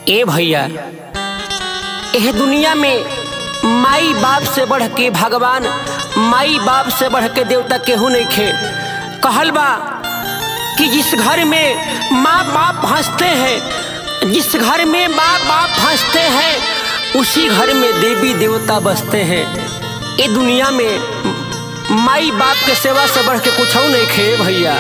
ए भैया एह दुनिया में माई बाप से बढ़ के भगवान माई बाप से बढ़ के देवता केहू नहीं खे कहल बा कि जिस घर में माँ बाप हंसते हैं जिस घर में माँ बाप हंसते हैं उसी घर में देवी देवता बसते हैं ये दुनिया में माई बाप के सेवा से बढ़ के कुछ नहीं खे भैया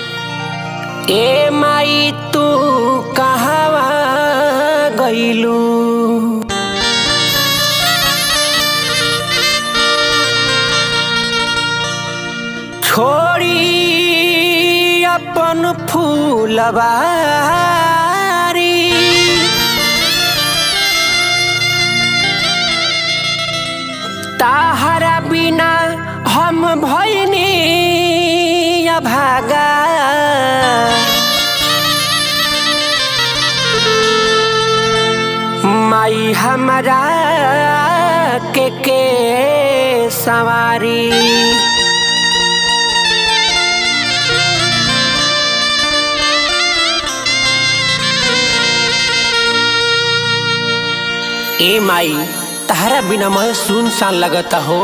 ए माई तू कहवा गईलू छोड़ी अपन फूलबारी ताहरा बिना हम भैनी भागा माई हमारा के के सवारी ए माई तहरा बिना मैं सुनसान लगता हो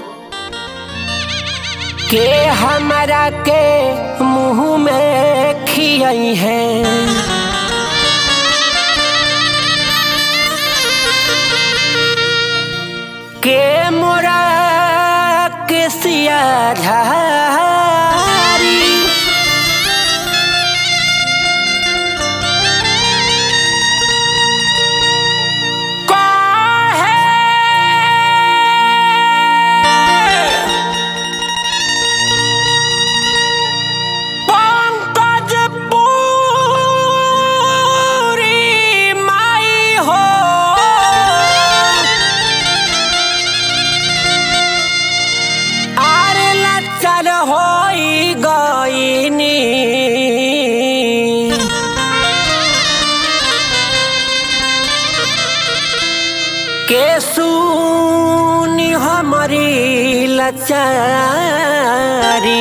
के हमारा के मुंह में खियाई है के मोरा के सिया झारी पंकज पूरी माई हो आरे लचल होई गईनी के सुनी हमारी लचारी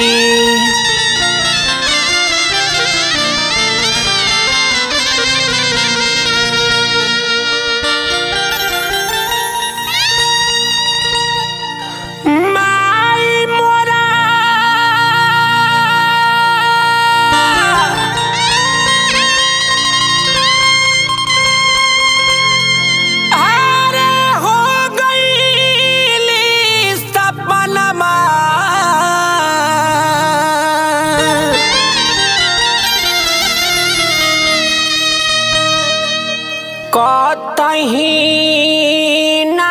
माई मोरा अरे हो गईली सपनमा कतही न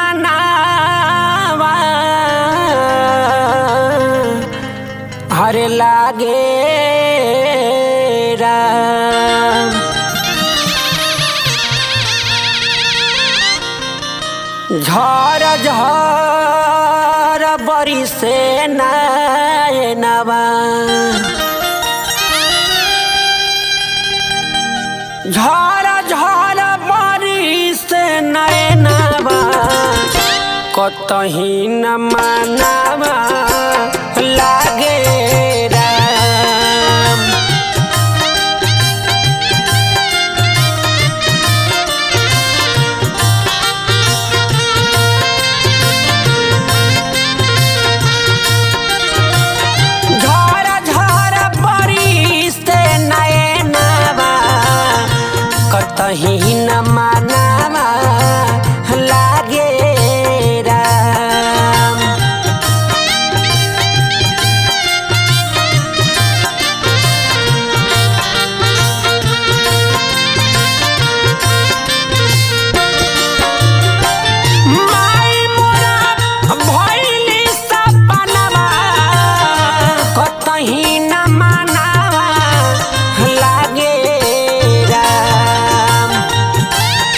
मनावा हरे लागे राम झर झर बरी से नवा झर झर बरी से नवा कतही न मानवा लागे राम झर झर बरी से नयनवा कतही न मानवा लागे राम माई मोरा भइली सपनवा कतही न मानवा लागे राम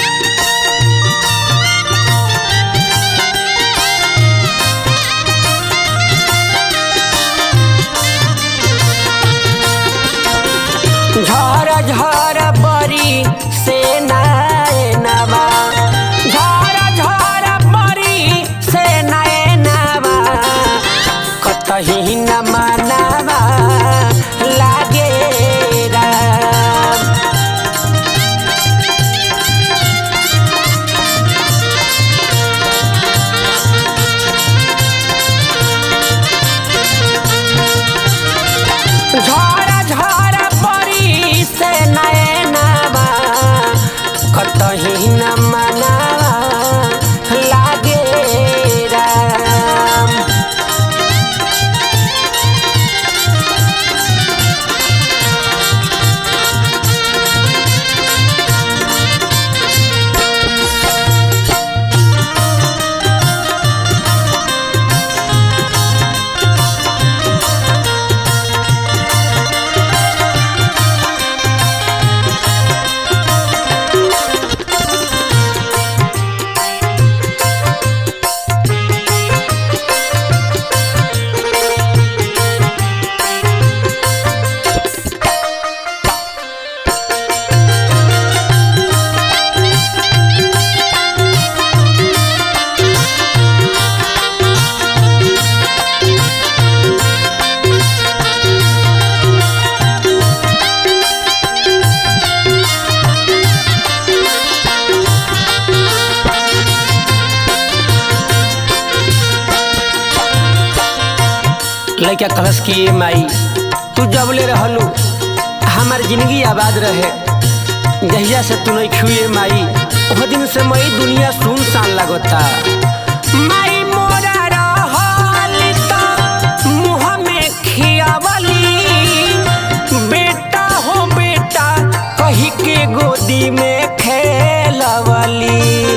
लड़का कलश किए माई तू जबले रहलू हमार जिंदगी आबाद रहे जहिया से तू नहीं छुए माई ओह दिन से मई दुनिया सुनसान लगता माई मोरा रहल त मुँह में खियावली बेटा हो बेटा कही के गोदी में खेलवली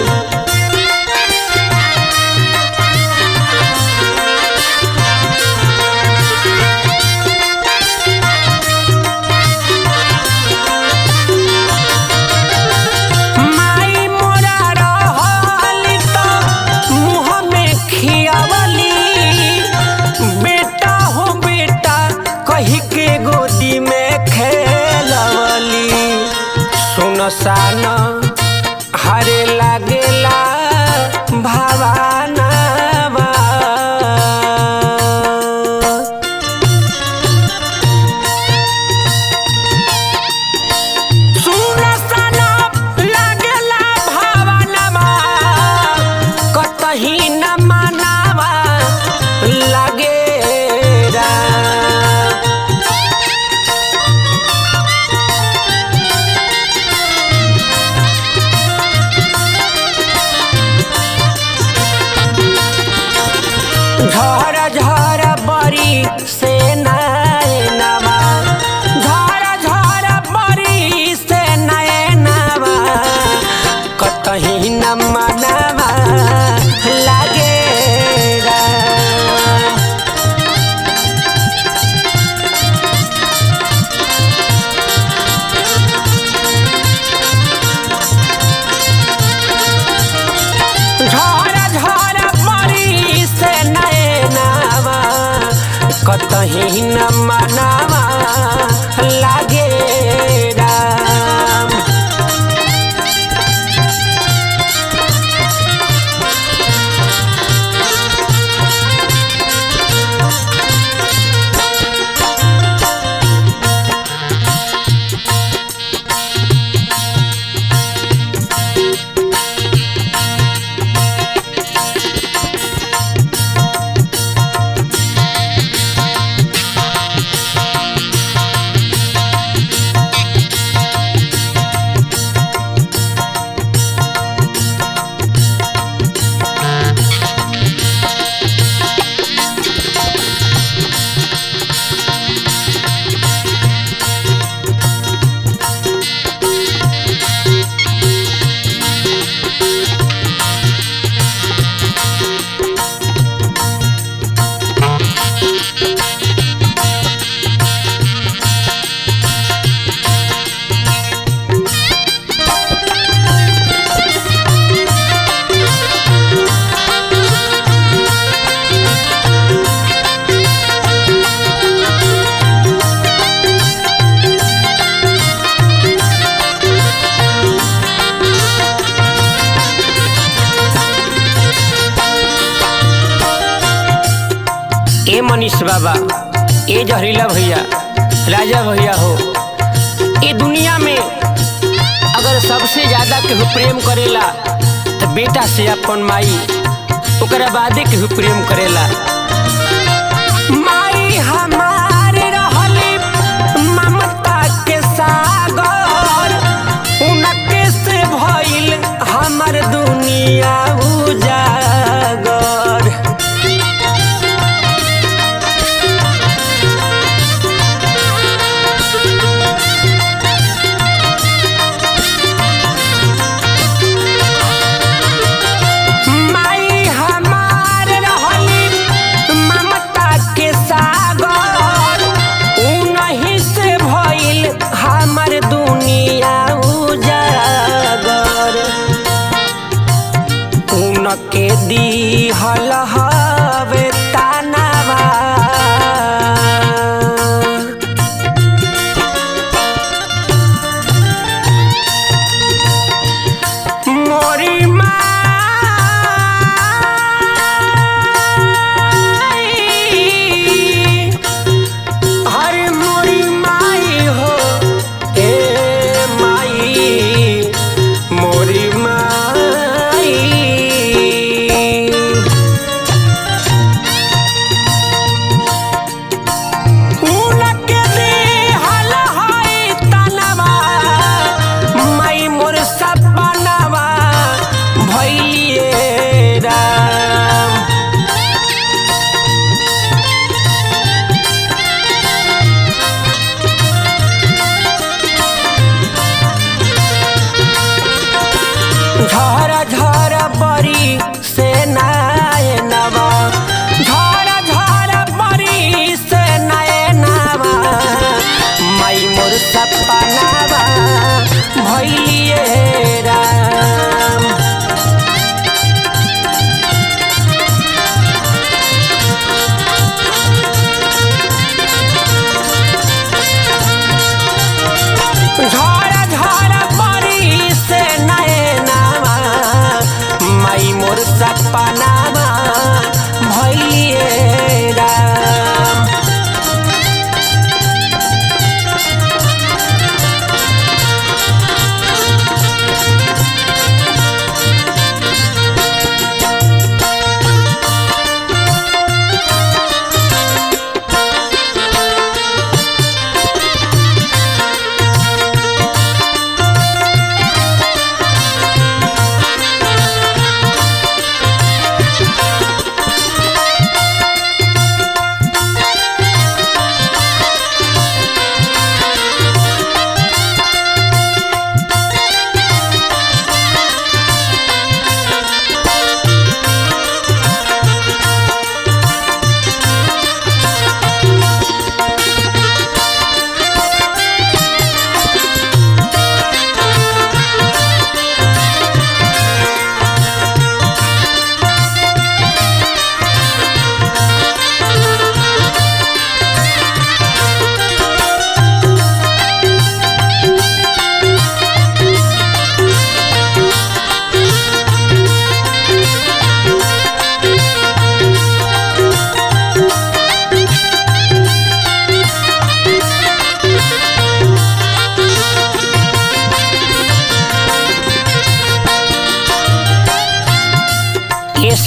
माई मोरा रहल त मुँह में खियावली बेटा हो बेटा कही के गोदी में खेलवली सुनसान हरे लागेला भावानावा सुनसान लागेला भावानावा कतही न मानावा लागेरा झर झर बरी से नैनवा झर झर बरी से नैनवा कतही न मनवा लागे झर झर बरी से नैनवा कतही न मनवा लागे राम ए मनीष बाबा ए जहरीला भैया राजा भैया हो ए दुनिया में अगर सबसे ज्यादा केहू प्रेम करेला तो बेटा से अपन माई ओकरा बादे केहू प्रेम करेला माई हमार रहली ममता के सागर उनके से भइल हमर दुनिया उजागर माई हमार रहली ममता के सागर उनही से भइल हमर दुनिया उजागर उनके दिहल हवे तानावा मोरी माई हर मोरी माई हो ए माई मोरी माई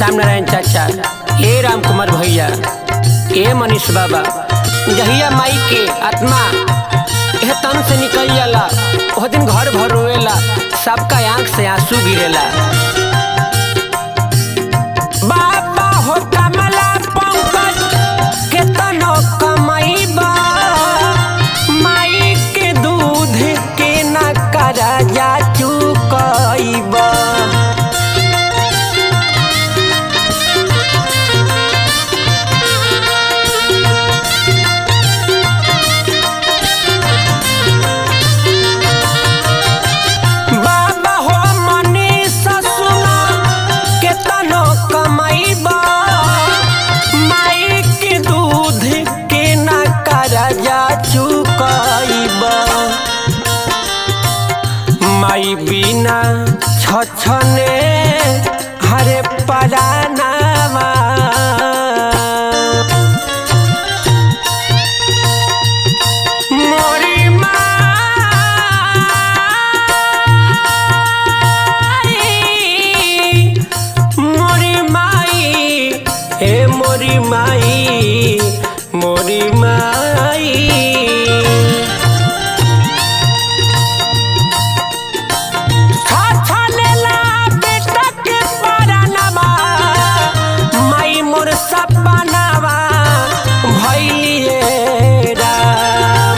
श्याम नारायण चाचा ए राम कुमार भैया ए मनीष बाबा जहिया माई के आत्मा यह तन से निकल जाला वह दिन घर भर रोएला सबका आंख से आंसू गिरेला बाबा हो कमला पंकज केतनो कमाईबा माई के दूध के न करा जा चुकईबा बाबा हो मनीष सुना केतनो कमाईबा माई के दूध के न करजा चुकईबा माई बिना छछने हरे परानावा मोरी माई मोरी माई हे मोरी माई मोरी माई छछलेला बेटा के परानवा माई मोर सपनावा भइलिए राम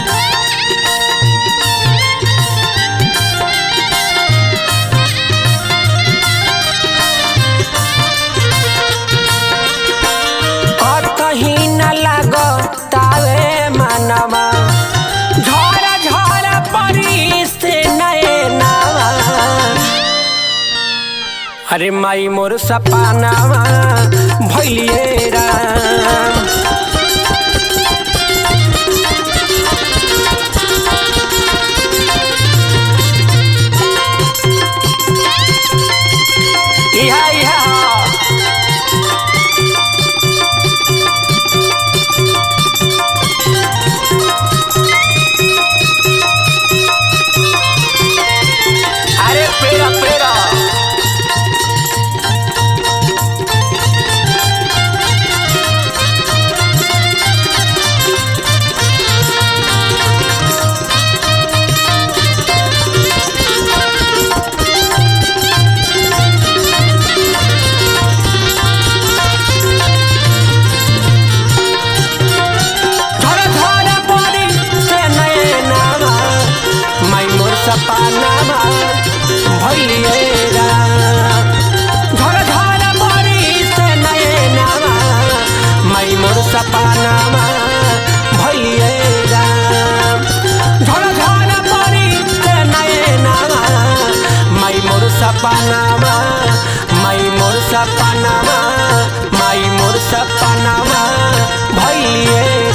और कहीं न लगो तावे मनवा झोरा झोरा परी से नए नावा अरे माई मोर सपनावा भइलिए राम इहा इहा अरे पेरा पेरा झरा झरा परी से नए नावा माई मोर सपनावा भइलिए राम झरा झरा परी से नए नावा माई मोर सपनावा भइलिए राम झरा झरा परी से नए नावा माई मोर सपनावा माई मोर सपनावा माई मोर सपनावा भइलिए